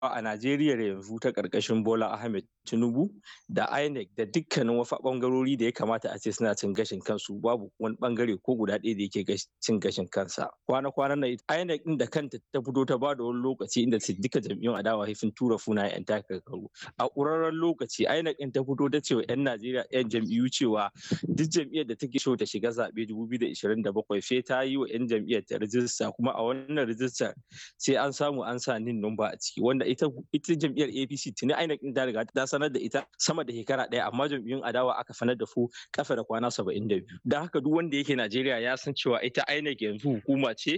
a Najeriya yanzu ta ƙarƙashin Bola Ahmed Tinubu da INEC da dukkanin wasu ɓangarori da ya kamata a ce suna cin gashin kansu babu wani ɓangare ko guda ɗaya da yake cin gashin kansa. Kwana-kwanan nan INEC ɗin da kanta ta fito ta bada wani lokaci inda duka jam'iyyun adawa sun tura sunayen 'yan takarkaru. A ƙurarren lokaci INEC ɗin ta fito ta ce wa 'yan Najeriya 'yan jam'iyyu cewa duk jam'iyyar da take so ta shiga zaɓe 2027 sai ta yi wa 'yan jam'iyyar ta rijista kuma a wannan rijistar sai an samu an sa nin numba a ciki wanda ita ita jam'iyyar APC tuni INEC din ta riga ta sanar da ita sama da shekara ɗaya amma jam'iyyun adawa aka sanar da su kafa da kwana 72 don haka duk wanda yake Najeriya ya san cewa ita INEC yanzu hukuma ce